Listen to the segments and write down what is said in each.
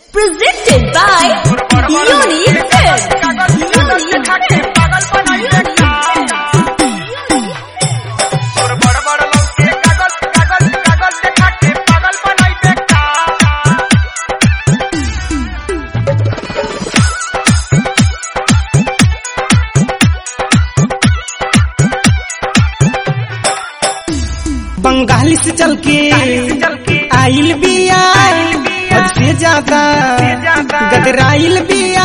Presented by Unique Films. Bengal से चल के आइल बिया हद से ज्यादा गदराइल बिया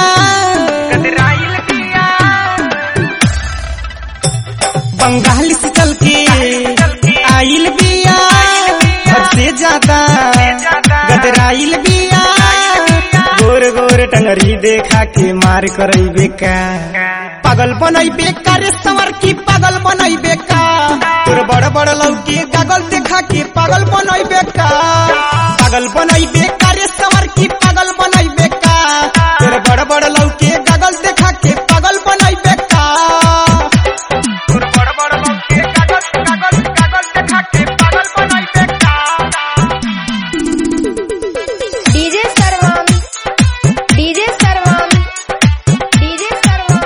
बंगाल से चल के आइल बिया हद से ज्यादा गदराइल बिया गोर गोर टंगरी देखा के मार करई बेका पागल बनई बेका रे सवर की पागल बनई बेका तोर बड़ बड़ लौकी कागल देखा के पागल बनई बेका पागल बनई बेका रे सवर की पागल बनई बेका तोर बड़ बड़ लौकी कागल देखा के पागल बनई बेका DJ Sarvam. DJ Sarvam. DJ Sarvam.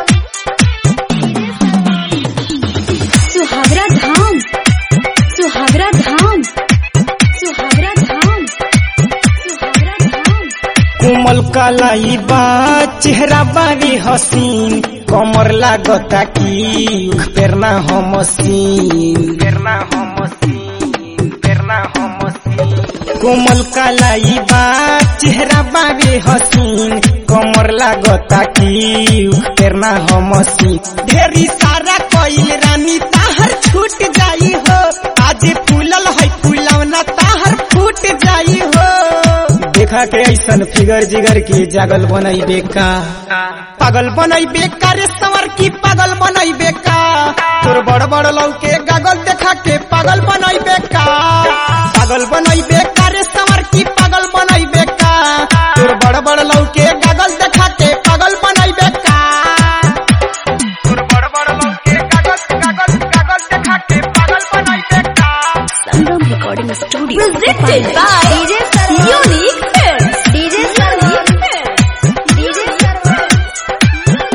Suhagra धाम सुहागरा धाम सुहागरा धाम सुहागरा धाम कोमल कलाई बा चेहरा बारी हसीन कमर लागता की उख पेरना हो मसीन पेरना हो मसीन पेरना हो मसीन कोमल कलाई बा चेहरा बारी हसीन कमर लागता की उख पेरना हो मसीन ढेरी सारा कोइल रानी ताहर छूट जाई हो आज फूलल है फूलवना ताहर फूट जाई हो देखा के ऐसन फिगर जिगर के जागल बनई बेका पागल बनई बेका रे सवर की पागल बनई बेका तोर बड़ बड़ लौके गागल देखा के पागल बनई बेका पागल बनई बेका रे सवर की पागल बनई बेका तोर बड़ बड़ लौके गागल देखा के पागल बनई बेका तोर बड़ बड़ लौके गागल गागल गागल देखा के पागल बनई बेका Sangam Recording Studio. Presented by DJ Sarvam. Unique Films. DJ Sarvam. DJ Sarvam.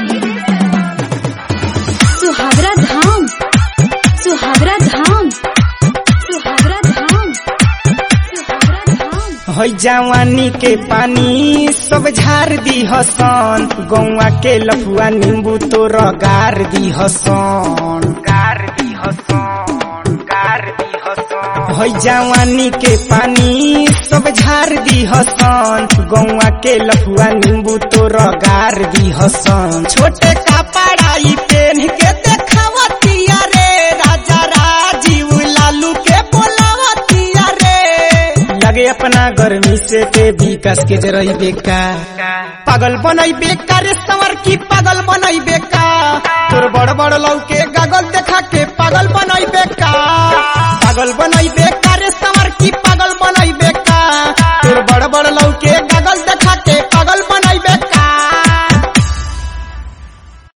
Suhagra धाम सुहागरा धाम सुहागरा धाम सुहागरा धाम है जवानी के पानी सब झार दी हसन गौवा के लफुआ नींबू तो गार दी हसन गार दी हसन गार दी हसन है जवानी के पानी सब झार दी हसन गौवा के लफुआ नींबू तो गार दी हसन छोटे का पढ़ाई पेन के देखावतिया रे राजा राजीव लालू के बोलावतिया रे लगे अपना गर्मी से के विकास के जरई बेका पागल बनई बेका रे सवर की पागल बनई बेका तोर बड़ बड़ लौके गागल देखा के पागल बनई बेका पागल बनई बेका